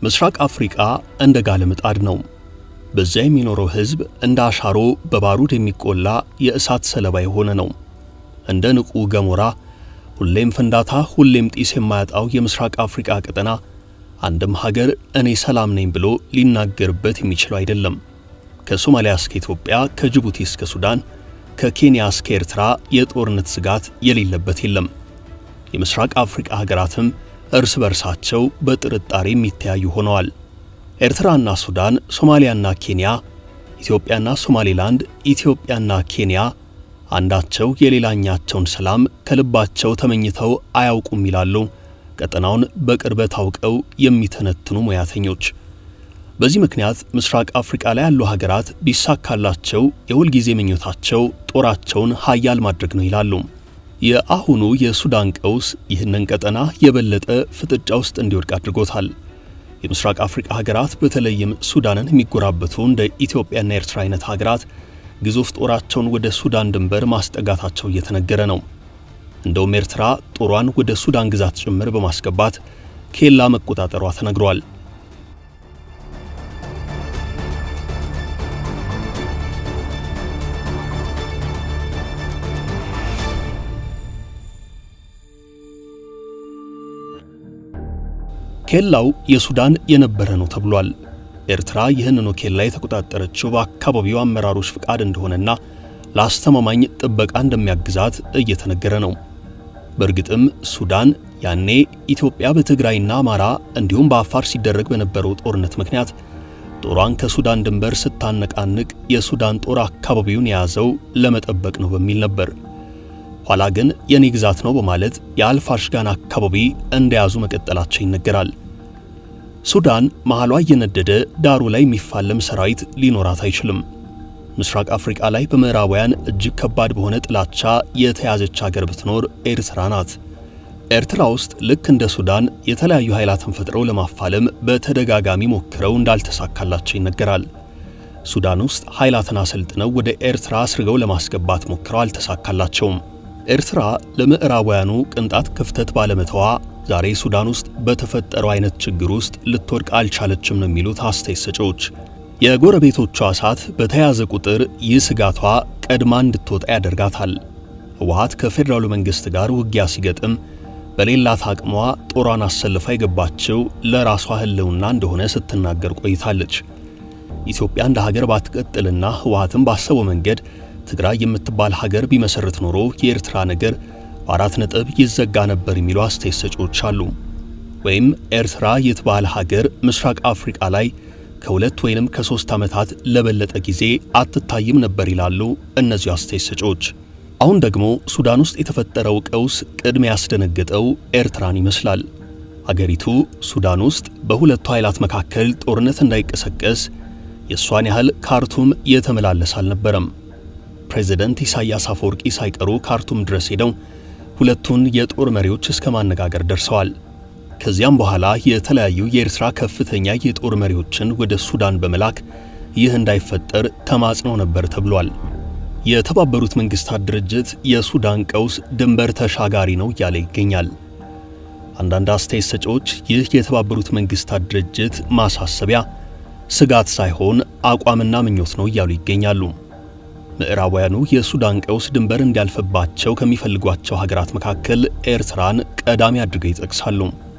ምስራቅ አፍሪቃ እንደ ጋለ ምጣድ ነው። በዚያ የሚኖረው ሕዝብ እንደ አሻሮ በባሩድ የሚቆላ የእሳት ሰለባ የሆነ ነው። እንደ ንቁ ገሞራ ሁሌም ፍንዳታ፣ ሁሌም ጢስ የማያጣው የምስራቅ አፍሪቃ ቀጠና አንድም ሀገር እኔ ሰላም ነኝ ብሎ ሊናገርበት የሚችለው አይደለም። ከሶማሊያ እስከ ኢትዮጵያ፣ ከጅቡቲ እስከ ሱዳን፣ ከኬንያ እስከ ኤርትራ የጦርነት ስጋት የሌለበት የለም። የምስራቅ አፍሪቃ ሀገራትም እርስ በርሳቸው በጥርጣሬ የሚተያዩ ሆነዋል። ኤርትራና ሱዳን፣ ሶማሊያና ኬንያ፣ ኢትዮጵያና ሶማሌላንድ፣ ኢትዮጵያና ኬንያ አንዳቸው የሌላኛቸውን ሰላም ከልባቸው ተመኝተው አያውቁም ይላሉ ቀጠናውን በቅርበት አውቀው የሚተነትኑ ሙያተኞች። በዚህ ምክንያት ምስራቅ አፍሪቃ ላይ ያሉ ሀገራት ቢሳካላቸው የሁልጊዜ ምኞታቸው ጦራቸውን ሀያል ማድረግ ነው ይላሉ። የአሁኑ የሱዳን ቀውስ ይህንን ቀጠና የበለጠ ፍጥጫ ውስጥ እንዲወድቅ አድርጎታል። የምስራቅ አፍሪቃ ሀገራት በተለይም ሱዳንን የሚጎራበቱ እንደ ኢትዮጵያና ኤርትራ አይነት ሀገራት ግዙፍ ጦራቸውን ወደ ሱዳን ድንበር ማስጠጋታቸው እየተነገረ ነው። እንደውም ኤርትራ ጦሯን ወደ ሱዳን ግዛት ጭምር በማስገባት ኬላ መቆጣጠሯ ተነግሯል። ኬላው የሱዳን የነበረ ነው ተብሏል። ኤርትራ ይህንኑ ኬላ የተቆጣጠረችው በአካባቢው አመራሮች ፍቃድ እንደሆነና ለአስተማማኝ ጥበቃ እንደሚያግዛት እየተነገረ ነው። በእርግጥም ሱዳን ያኔ ኢትዮጵያ በትግራይና አማራ እንዲሁም በአፋር ሲደረግ በነበረው ጦርነት ምክንያት ጦሯን ከሱዳን ድንበር ስታነቃንቅ የሱዳን ጦር አካባቢውን የያዘው ለመጠበቅ ነው በሚል ነበር። ኋላ ግን የኔ ግዛት ነው በማለት የአልፋሽጋን አካባቢ እንደያዙ መቀጠላቸው ይነገራል። ሱዳን መሃሏ እየነደደ ዳሩ ላይ የሚፋለም ሰራዊት ሊኖራት አይችልም። ምስራቅ አፍሪቃ ላይ በምዕራባውያን እጅግ ከባድ በሆነ ጥላቻ የተያዘች ሀገር ብትኖር ኤርትራ ናት። ኤርትራ ውስጥ ልክ እንደ ሱዳን የተለያዩ ኃይላትን ፈጥረው ለማፋለም በተደጋጋሚ ሞክረው እንዳልተሳካላቸው ይነገራል። ሱዳን ውስጥ ኃይላትን አሰልጥነው ወደ ኤርትራ አስርገው ለማስገባት ሞክረው አልተሳካላቸውም። ኤርትራ ለምዕራባውያኑ ቅንጣት ክፍተት ባለመተዋ ዛሬ ሱዳን ውስጥ በተፈጠረው አይነት ችግር ውስጥ ልትወድቅ አልቻለችም ነው የሚሉት አስተያየት ሰጪዎች። የጎረቤቶቿ እሳት በተያዘ ቁጥር ይህ ስጋቷ ቀድማ እንድትወጣ ያደርጋታል። ህወሓት ከፌዴራሉ መንግሥት ጋር ውጊያ ሲገጥም በሌላት አቅሟ ጦሯን አሰልፋ የገባችው ለራሷ ህልውና እንደሆነ ስትናገር ቆይታለች። ኢትዮጵያ እንደ ሀገር ባትቀጥልና ህወሓትም ባሰበው መንገድ ትግራይ የምትባል ሀገር ቢመሰርት ኖሮ የኤርትራ ነገር በአራት ነጥብ ይዘጋ ነበር የሚሉ አስተያየት ሰጪዎች አሉ። ወይም ኤርትራ የትባል ሀገር ምስራቅ አፍሪቃ ላይ ከሁለት ወይንም ከሶስት ዓመታት ለበለጠ ጊዜ አትታይም ነበር ይላሉ እነዚሁ አስተያየት ሰጪዎች። አሁን ደግሞ ሱዳን ውስጥ የተፈጠረው ቀውስ ቅድሚያ ያስደነገጠው ኤርትራን ይመስላል። አገሪቱ ሱዳን ውስጥ በሁለቱ ኃይላት መካከል ጦርነት እንዳይቀሰቀስ የእሷን ያህል ካርቱም የተመላለስ አልነበረም። ፕሬዚደንት ኢሳያስ አፈወርቂ ሳይቀሩ ካርቱም ድረስ ሄደው ሁለቱን የጦር መሪዎች እስከ ማነጋገር ደርሰዋል። ከዚያም በኋላ የተለያዩ የኤርትራ ከፍተኛ የጦር መሪዎችን ወደ ሱዳን በመላክ ይህ እንዳይፈጠር ተማጽነው ነበር ተብሏል። የተባበሩት መንግስታት ድርጅት የሱዳን ቀውስ ድንበር ተሻጋሪ ነው እያለ ይገኛል። አንዳንድ አስተያየት ሰጪዎች ይህ የተባበሩት መንግስታት ድርጅት ማሳሰቢያ ስጋት ሳይሆን አቋምና ምኞት ነው እያሉ ይገኛሉ። ምዕራባውያኑ የሱዳን ቀውስ ድንበር እንዲያልፍባቸው ከሚፈልጓቸው ሀገራት መካከል ኤርትራን ቀዳሚ አድርገው ይጠቅሳሉ።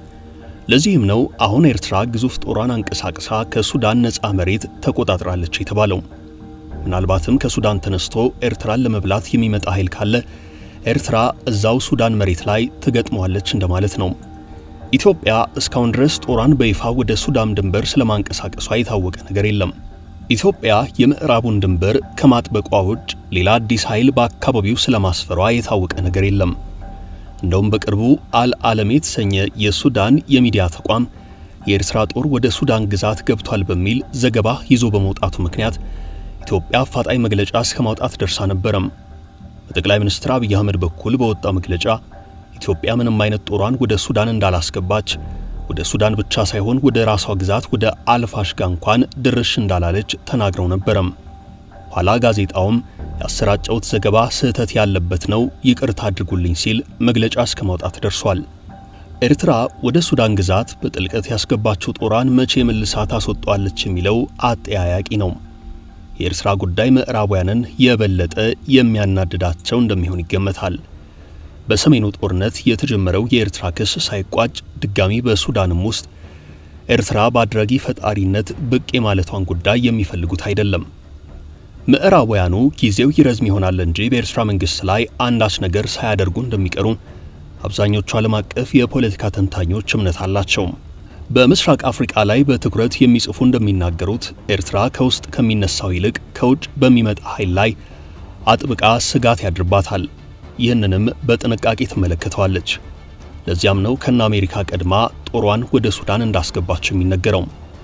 ለዚህም ነው አሁን ኤርትራ ግዙፍ ጦሯን አንቀሳቅሳ ከሱዳን ነፃ መሬት ተቆጣጥራለች የተባለው። ምናልባትም ከሱዳን ተነስቶ ኤርትራን ለመብላት የሚመጣ ኃይል ካለ ኤርትራ እዛው ሱዳን መሬት ላይ ትገጥመዋለች እንደማለት ነው። ኢትዮጵያ እስካሁን ድረስ ጦሯን በይፋ ወደ ሱዳን ድንበር ስለማንቀሳቀሷ የታወቀ ነገር የለም። ኢትዮጵያ የምዕራቡን ድንበር ከማጥበቋ ውጭ ሌላ አዲስ ኃይል በአካባቢው ስለማስፈሯ የታወቀ ነገር የለም። እንደውም በቅርቡ አልዓለም የተሰኘ የሱዳን የሚዲያ ተቋም የኤርትራ ጦር ወደ ሱዳን ግዛት ገብቷል በሚል ዘገባ ይዞ በመውጣቱ ምክንያት ኢትዮጵያ አፋጣኝ መግለጫ እስከ ማውጣት ደርሳ ነበረም። በጠቅላይ ሚኒስትር አብይ አህመድ በኩል በወጣው መግለጫ ኢትዮጵያ ምንም አይነት ጦሯን ወደ ሱዳን እንዳላስገባች ወደ ሱዳን ብቻ ሳይሆን ወደ ራሷ ግዛት ወደ አልፋሽጋ እንኳን ድርሽ እንዳላለች ተናግረው ነበረም። ኋላ ጋዜጣውም ያሰራጨውት ዘገባ ስህተት ያለበት ነው፣ ይቅርታ አድርጉልኝ ሲል መግለጫ እስከ ማውጣት ደርሷል። ኤርትራ ወደ ሱዳን ግዛት በጥልቀት ያስገባችው ጦሯን መቼ መልሳ ታስወጣዋለች የሚለው አጠያያቂ ነው። የኤርትራ ጉዳይ ምዕራባውያንን የበለጠ የሚያናድዳቸው እንደሚሆን ይገመታል። በሰሜኑ ጦርነት የተጀመረው የኤርትራ ክስ ሳይቋጭ ድጋሚ በሱዳንም ውስጥ ኤርትራ በአድራጊ ፈጣሪነት ብቅ የማለቷን ጉዳይ የሚፈልጉት አይደለም። ምዕራባውያኑ ጊዜው ይረዝም ይሆናል እንጂ በኤርትራ መንግሥት ላይ አንዳች ነገር ሳያደርጉ እንደሚቀሩ አብዛኞቹ ዓለም አቀፍ የፖለቲካ ተንታኞች እምነት አላቸው። በምስራቅ አፍሪቃ ላይ በትኩረት የሚጽፉ እንደሚናገሩት ኤርትራ ከውስጥ ከሚነሳው ይልቅ ከውጭ በሚመጣ ኃይል ላይ አጥብቃ ስጋት ያድርባታል። ይህንንም በጥንቃቄ ትመለከተዋለች። ለዚያም ነው ከነ አሜሪካ ቀድማ ጦሯን ወደ ሱዳን እንዳስገባች የሚነገረው።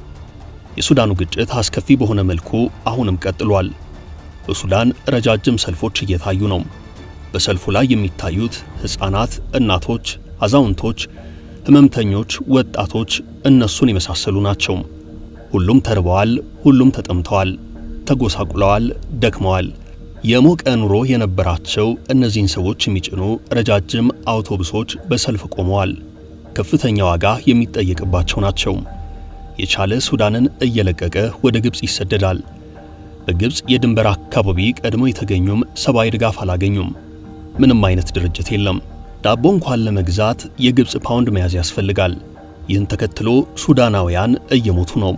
የሱዳኑ ግጭት አስከፊ በሆነ መልኩ አሁንም ቀጥሏል። በሱዳን ረጃጅም ሰልፎች እየታዩ ነው። በሰልፉ ላይ የሚታዩት ሕፃናት፣ እናቶች፣ አዛውንቶች፣ ሕመምተኞች፣ ወጣቶች እነሱን የመሳሰሉ ናቸው። ሁሉም ተርበዋል፣ ሁሉም ተጠምተዋል፣ ተጎሳቁለዋል፣ ደክመዋል። የሞቀ ኑሮ የነበራቸው እነዚህን ሰዎች የሚጭኑ ረጃጅም አውቶቡሶች በሰልፍ ቆመዋል። ከፍተኛ ዋጋ የሚጠየቅባቸው ናቸው። የቻለ ሱዳንን እየለቀቀ ወደ ግብፅ ይሰደዳል። በግብፅ የድንበር አካባቢ ቀድሞ የተገኙም ሰብአዊ ድጋፍ አላገኙም። ምንም አይነት ድርጅት የለም። ዳቦ እንኳን ለመግዛት የግብፅ ፓውንድ መያዝ ያስፈልጋል። ይህን ተከትሎ ሱዳናውያን እየሞቱ ነው።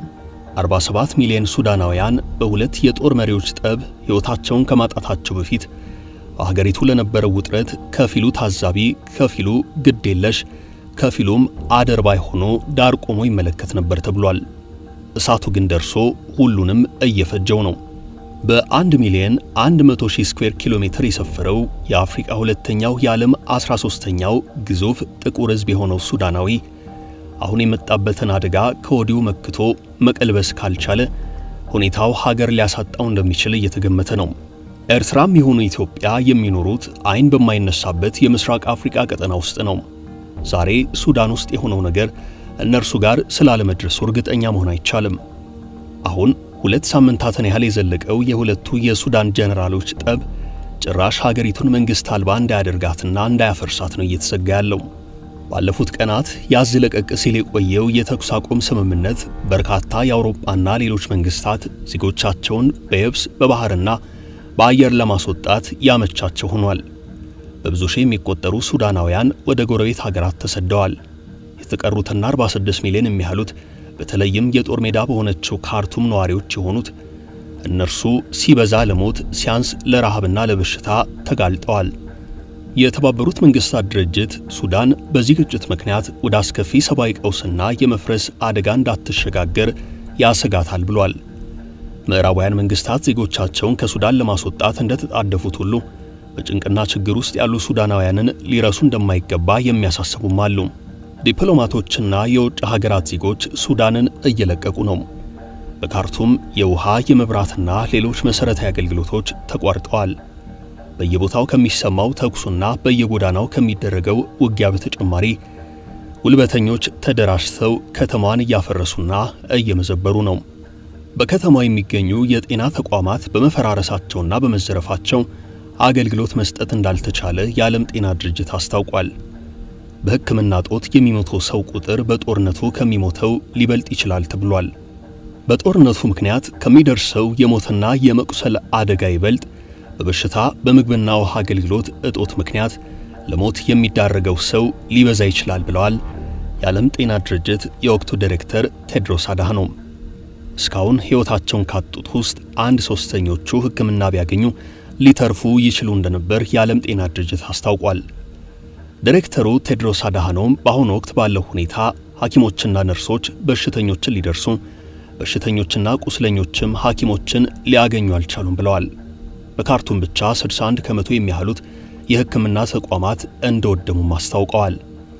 47 ሚሊዮን ሱዳናውያን በሁለት የጦር መሪዎች ጠብ ሕይወታቸውን ከማጣታቸው በፊት በሀገሪቱ ለነበረው ውጥረት ከፊሉ ታዛቢ፣ ከፊሉ ግድ የለሽ፣ ከፊሉም አደርባይ ሆኖ ዳር ቆሞ ይመለከት ነበር ተብሏል። እሳቱ ግን ደርሶ ሁሉንም እየፈጀው ነው። በ1 ሚሊዮን 100 ሺህ ስኩዌር ኪሎ ሜትር የሰፈረው የአፍሪቃ ሁለተኛው የዓለም 13ኛው ግዙፍ ጥቁር ሕዝብ የሆነው ሱዳናዊ አሁን የመጣበትን አደጋ ከወዲሁ መክቶ መቀልበስ ካልቻለ ሁኔታው ሀገር ሊያሳጣው እንደሚችል እየተገመተ ነው። ኤርትራም የሆኑ ኢትዮጵያ የሚኖሩት አይን በማይነሳበት የምስራቅ አፍሪቃ ቀጠና ውስጥ ነው። ዛሬ ሱዳን ውስጥ የሆነው ነገር እነርሱ ጋር ስላለመድረሱ እርግጠኛ መሆን አይቻልም። አሁን ሁለት ሳምንታትን ያህል የዘለቀው የሁለቱ የሱዳን ጀነራሎች ጠብ ጭራሽ ሀገሪቱን መንግሥት አልባ እንዳያደርጋትና እንዳያፈርሳት ነው እየተሰጋ ያለው። ባለፉት ቀናት ያዝ ለቀቅ ሲል የቆየው የተኩስ አቁም ስምምነት በርካታ የአውሮፓና ሌሎች መንግስታት ዜጎቻቸውን በየብስ በባህርና በአየር ለማስወጣት ያመቻቸው ሆኗል። በብዙ ሺህ የሚቆጠሩ ሱዳናውያን ወደ ጎረቤት ሀገራት ተሰደዋል። የተቀሩትና 46 ሚሊዮን የሚያህሉት በተለይም የጦር ሜዳ በሆነችው ካርቱም ነዋሪዎች የሆኑት እነርሱ ሲበዛ ለሞት ሲያንስ ለረሃብና ለበሽታ ተጋልጠዋል። የተባበሩት መንግስታት ድርጅት ሱዳን በዚህ ግጭት ምክንያት ወደ አስከፊ ሰብአዊ ቀውስና የመፍረስ አደጋ እንዳትሸጋገር ያሰጋታል ብሏል። ምዕራባውያን መንግስታት ዜጎቻቸውን ከሱዳን ለማስወጣት እንደተጣደፉት ሁሉ በጭንቅና ችግር ውስጥ ያሉ ሱዳናውያንን ሊረሱ እንደማይገባ የሚያሳስቡም አሉ። ዲፕሎማቶችና የውጭ ሀገራት ዜጎች ሱዳንን እየለቀቁ ነው። በካርቱም የውሃ የመብራትና ሌሎች መሠረታዊ አገልግሎቶች ተቋርጠዋል። በየቦታው ከሚሰማው ተኩሱና በየጎዳናው ከሚደረገው ውጊያ በተጨማሪ ጉልበተኞች ተደራጅተው ከተማዋን እያፈረሱና እየመዘበሩ ነው። በከተማው የሚገኙ የጤና ተቋማት በመፈራረሳቸውና በመዘረፋቸው አገልግሎት መስጠት እንዳልተቻለ የዓለም ጤና ድርጅት አስታውቋል። በሕክምና ጦት የሚሞተው ሰው ቁጥር በጦርነቱ ከሚሞተው ሊበልጥ ይችላል ተብሏል። በጦርነቱ ምክንያት ከሚደርሰው የሞትና የመቁሰል አደጋ ይበልጥ በበሽታ በምግብና ውሃ አገልግሎት እጦት ምክንያት ለሞት የሚዳረገው ሰው ሊበዛ ይችላል ብለዋል የዓለም ጤና ድርጅት የወቅቱ ዳይሬክተር ቴድሮስ አድሃኖም። እስካሁን ሕይወታቸውን ካጡት ውስጥ አንድ ሦስተኞቹ ሕክምና ቢያገኙ ሊተርፉ ይችሉ እንደነበር የዓለም ጤና ድርጅት አስታውቋል። ዳይሬክተሩ ቴድሮስ አድሃኖም በአሁኑ ወቅት ባለው ሁኔታ ሐኪሞችና ነርሶች በሽተኞችን ሊደርሱ፣ በሽተኞችና ቁስለኞችም ሐኪሞችን ሊያገኙ አልቻሉም ብለዋል። በካርቱም ብቻ 61 ከመቶ የሚያህሉት የሕክምና ተቋማት እንደወደሙም አስታውቀዋል።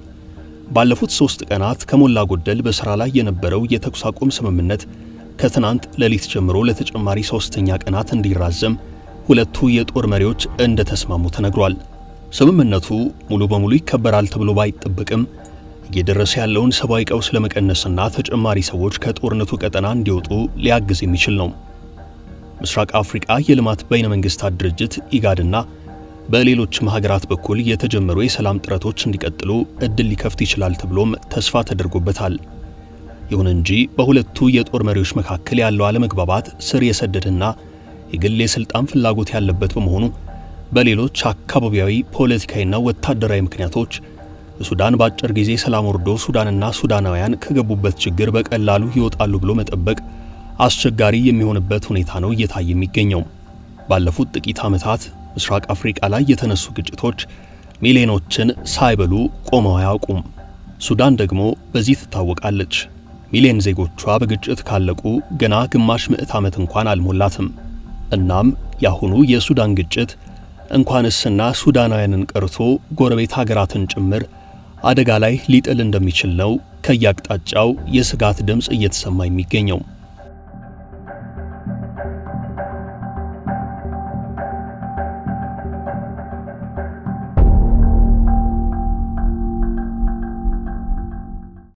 ባለፉት ሦስት ቀናት ከሞላ ጎደል በሥራ ላይ የነበረው የተኩስ አቁም ስምምነት ከትናንት ሌሊት ጀምሮ ለተጨማሪ ሦስተኛ ቀናት እንዲራዘም ሁለቱ የጦር መሪዎች እንደተስማሙ ተነግሯል። ስምምነቱ ሙሉ በሙሉ ይከበራል ተብሎ ባይጠበቅም እየደረሰ ያለውን ሰብአዊ ቀውስ ለመቀነስና ተጨማሪ ሰዎች ከጦርነቱ ቀጠና እንዲወጡ ሊያግዝ የሚችል ነው። ምስራቅ አፍሪቃ የልማት በይነ መንግስታት ድርጅት ኢጋድና በሌሎችም ሀገራት በኩል የተጀመሩ የሰላም ጥረቶች እንዲቀጥሉ እድል ሊከፍት ይችላል ተብሎም ተስፋ ተደርጎበታል። ይሁን እንጂ በሁለቱ የጦር መሪዎች መካከል ያለው አለመግባባት ስር የሰደደና የግል የሥልጣን ፍላጎት ያለበት በመሆኑ በሌሎች አካባቢያዊ ፖለቲካዊና ወታደራዊ ምክንያቶች በሱዳን በአጭር ጊዜ ሰላም ወርዶ ሱዳንና ሱዳናውያን ከገቡበት ችግር በቀላሉ ይወጣሉ ብሎ መጠበቅ አስቸጋሪ የሚሆንበት ሁኔታ ነው እየታየ የሚገኘው። ባለፉት ጥቂት ዓመታት ምስራቅ አፍሪቃ ላይ የተነሱ ግጭቶች ሚሊዮኖችን ሳይበሉ ቆመው አያውቁም። ሱዳን ደግሞ በዚህ ትታወቃለች። ሚሊዮን ዜጎቿ በግጭት ካለቁ ገና ግማሽ ምዕት ዓመት እንኳን አልሞላትም። እናም የአሁኑ የሱዳን ግጭት እንኳንስና ሱዳናውያንን ቀርቶ ጎረቤት ሀገራትን ጭምር አደጋ ላይ ሊጥል እንደሚችል ነው ከየአቅጣጫው የስጋት ድምፅ እየተሰማ የሚገኘው።